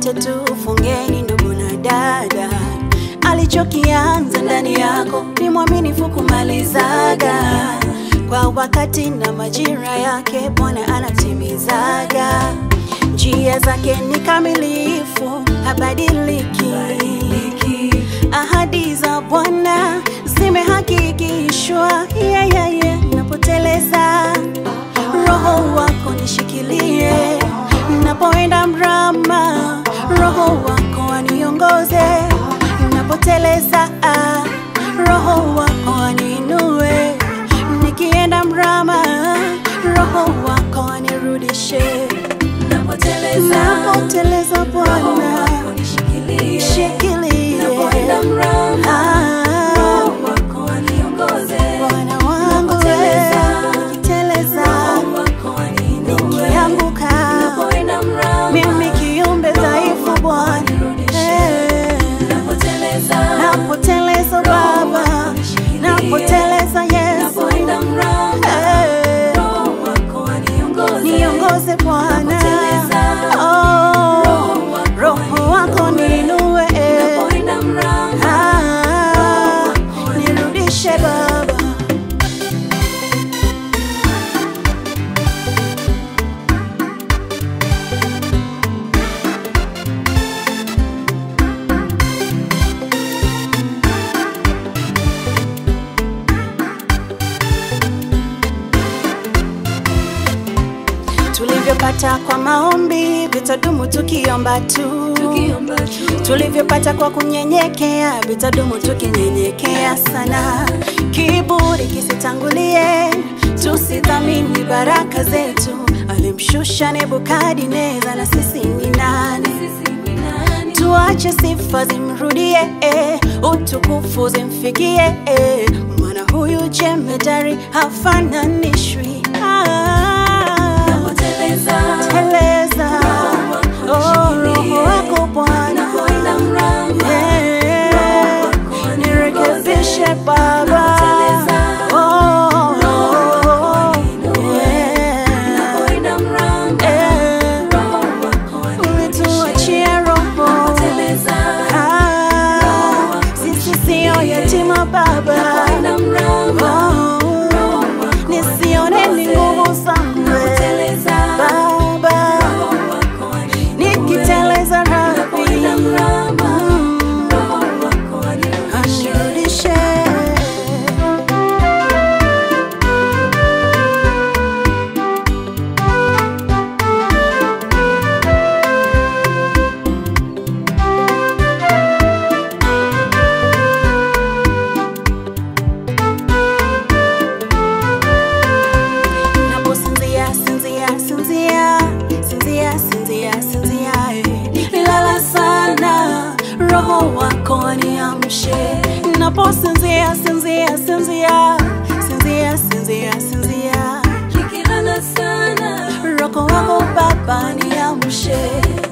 wote tufungeni, ndugu na dada. Alichokianza ndani yako ni mwaminifu kumalizaga kwa wakati na majira yake, Bwana anatimizaga. Njia zake ni kamilifu, habadiliki. Ahadi za Bwana zimehakikishwa. Yeah, yeah, yeah. Napoteleza roho wako nishikilie, napoenda mrama, roho wako aniongoze. Napoteleza ah, roho wako aniinue, nikienda mrama, roho wako anirudishe. Napoteleza, Napoteleza roho Bwana wako nishikilie. shikilie, Napoenda mrama, Ah, roho wako aniongoze. Bwana wangu Napoteleza, wewe, nikiteleza, roho wako aniinue. nikianguka Napoenda mrama, mimi kiumbe dhaifu Bwana, Eh, napoteleza, napoteleza Baba, napoteleza Yesu, napoenda mrama, Eh, roho wako aniongoze. niongoze Bwana, Napoteleza, Oh, roho wako roho wako ninue, eh. Napoenda mrama, Ah, nirudishe Baba. Tulivyopata kwa maombi vitadumu tukiomba tu, tukiomba tu. tulivyopata kwa kunyenyekea vitadumu tukinyenyekea sana. Kiburi kisitangulie, tusidhamini baraka zetu. Alimshusha Nebukadneza, na sisi ni nani? Sisi ni nani? Tuache sifa zimrudie, eh, utukufu zimfikie, eh, maana huyu jemedari hafananishwi. Ah, Napoteleza, teleza, oh, roho wako Bwana, napoenda mrama, eh, nirekebishe Baba, oh, eh, napoenda mrama, eh, roho wako ulituachie roho aniteleza. Ah, sisi sio yatima Baba, Napoenda mrama, Oh, nisione ni nguvu zangu napoteleza, Baba, roho wako aniinue. nikiteleza Napoenda Rabi, mrama, mm, roho wako anirudishe. anirudishe Naposinzia, sinzia, sinzia, sinzia, sinzia, sinzia, eh. lala sana, roho wako aniamshe. Naposinzia, sinzia, sinzia, sinzia, sinzia, sinzia, Nikilala sana, roho wako Baba niamshe.